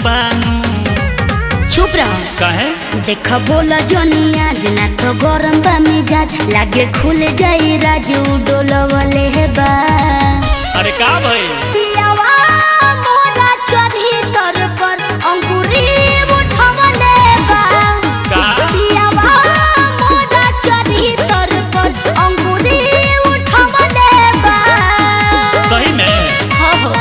बानू चुप रहो काहे देख बोला जोनी आज ना तो गरम बा मिजाज लागे खुल जाई राजू डोलवले हे बा अरे का भई पियावा मोरा चढ़ी तर पर अंकुरी उठवले बा का पियावा मोरा चढ़ी तर पर अंकुरी उठवले बा सही में हो हो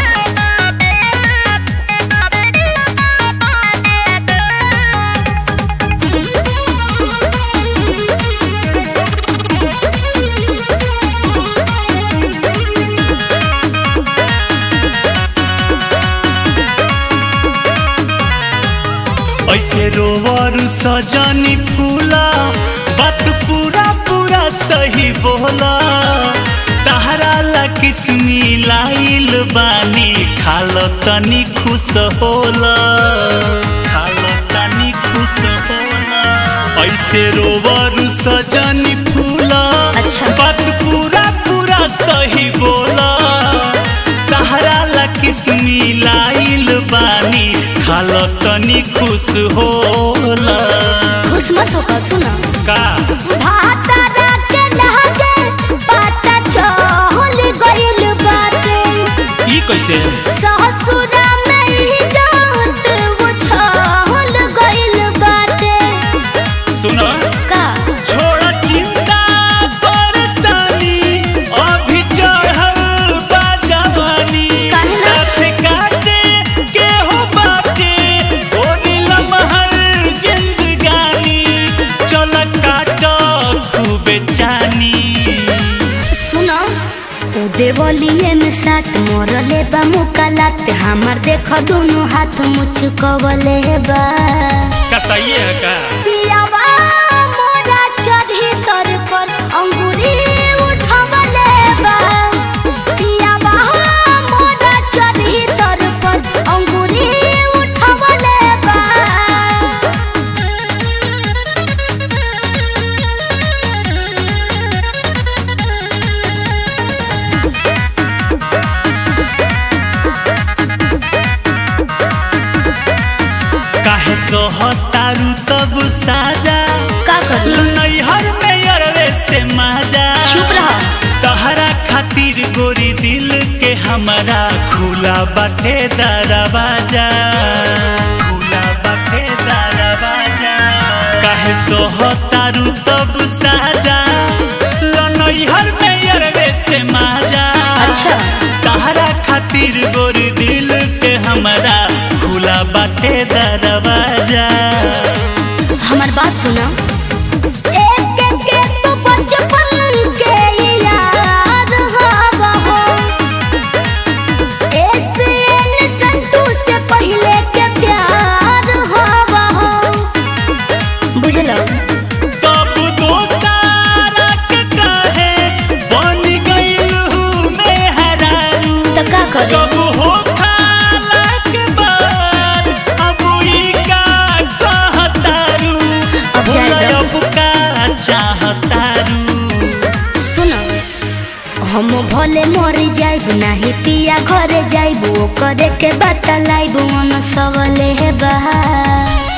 ऐसे रोवर सजनी फूला बात पूरा पूरा सही बोला तहरा ला किस्मी लाइल बानी खाल तनी खुश होला खाल तनी खुश होला ऐसे रोवर सजनी फूला अच्छा। बात पूरा पूरा सही बोला तहरा ला किस्मी लाइल बानी खाल तनी खुश होला खुश मत हो सुना का भातारा के लहके पाता चहल गइल बाटे ई कैसे ससुरा में ही जात वो छहल गइल बाटे सुनो का छोड़ चिंता परेशानी अभी चढ़ल बा जवानी काहे ना? साथ काटे के हो बाटे ओ नीलम हर जिंदगानी चल काट खूबे चानी सुनो ओ देवलिए में साथ मोरले बा मुकालात हमर देख दोनों हाथ मुचकवले बा कतइए है का पियावा मोरा चढ़ी तर पर अंगूरी उठवले बा पियावा मोरा चढ़ी तर पर अंगूरी उठवले बा काहे सोहतारू तब साजा का करी नैहर में अरवे से माजा चुप रह तहरा खातिर गोरी दिल के हमारा खुला बाटे दरवाजा खुला बाटे दरवाजा काहे सोहतारू तब साजा नैहर में अरवे से माजा अच्छा। तहरा खातिर गोरी दिल के हमारा खुला बाटे दरवाजा हमार बात सुना एक एक के तो बचपन के याद हवा हो ऐसे न संतू से पहले के प्यार हवा हो बुझलो तब दोस्तारा के काहे बन गइल हूँ मैं हरारू तो का करे कब हो खाला के बाद अब ई का कहतारू अब जाए भुलाय दो। अब का चाहतारू सुनो हम भले मर जाइब नाही पिया घरे जाइब ओ करे के बतलाइब मन सबले बा